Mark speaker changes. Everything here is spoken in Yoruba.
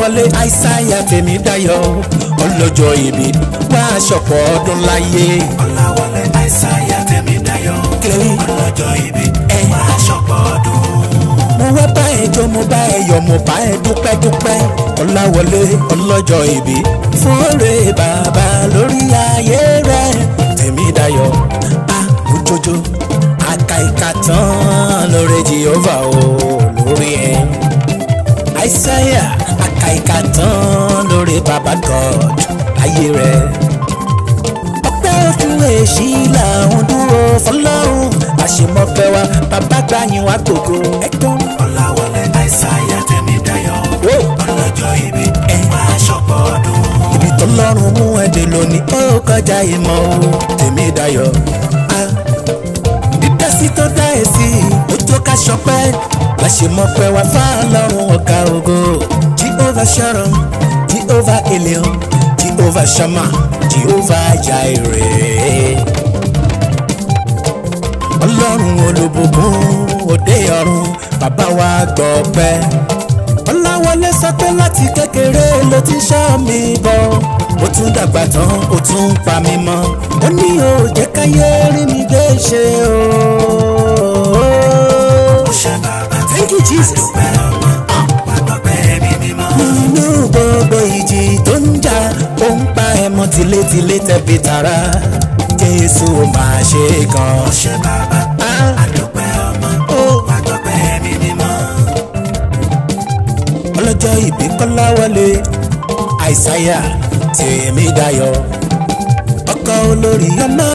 Speaker 1: kọ́láwọlé àìsáyà tèmi dayọ̀ ọlọ́jọ́ ìbí wá aṣọ̀pọ̀ ọdún láyé.
Speaker 2: Ọláwọlé Àìsáyà Tẹ̀mídáyọ̀
Speaker 1: kílẹ̀
Speaker 2: ọlọ́jọ́ ìbí wá aṣọ́pọ̀ ọdún.
Speaker 1: mo wá bá ẹ jó mo bá ẹ yọ̀ mo bá ẹ dúpẹ́ dúpẹ́ ọláwọlé ọlọ́jọ́ ìbí fúnre bàbá lórí ayé rẹ tèmi dayọ̀ a kò jojo aka ìka tán lórí jehova o lórí ẹ àìsáyà aka ìka tán lórí bàbá god ayé rẹ ọpẹ́ ojú èṣí làwọn dúró fọlọ́run àṣemọ́fẹ́ wa bàbá gbàyìn wa gbogbo ẹ̀gbọ́n.
Speaker 2: Ọláwọlé Àìsáyà Tẹ̀mídáyọ̀
Speaker 1: Whoa.
Speaker 2: ọlọ́jọ́ ìbí wá aṣọ́pọ̀ ọdún.
Speaker 1: ibi tó lọ́rùn mú ẹ̀dẹ̀ lónìí ó kọjá ìmọ̀ o tèmi dayọ̀. Ah, dídásí tó dá ẹ sí ó tó ká ṣọpẹ́ láṣemọ́fẹ́ wa fáàlọ́run ọ̀gá ògo jehovah sharon jehovah elion jehovah shama jehovah jireh ọlọ́run olùbùkún òde ọ̀run bàbá wa gbọ́ pẹ́. ọláwọlé sọ pé láti kékeré ló ti ṣọ́ mi bọ̀ ó tún dàgbà tán ó tún pa mí mọ́ ó ní o jẹ́ káyé rí mi gbé ṣe o.
Speaker 2: Ṣé bàbá tí
Speaker 1: Thank you, Jesus.
Speaker 2: àdúpẹ́ ọmọ wà gbọ́pẹ́ mi mímọ́?
Speaker 1: nínú gbogbo ìjì tó ń jà ó ń pa ẹmọ tilétilé tẹbi tara jésù máa ṣe gan.
Speaker 2: Ṣé bàbá
Speaker 1: Ah.
Speaker 2: àdúpẹ́ ọmọ wà gbọ́pẹ́ mi mímọ́?
Speaker 1: ọlọ́jọ́ ìbí kọ́láwọlé àìsáyà tèmi dayọ̀ ọkọ̀ olórí ọmọ.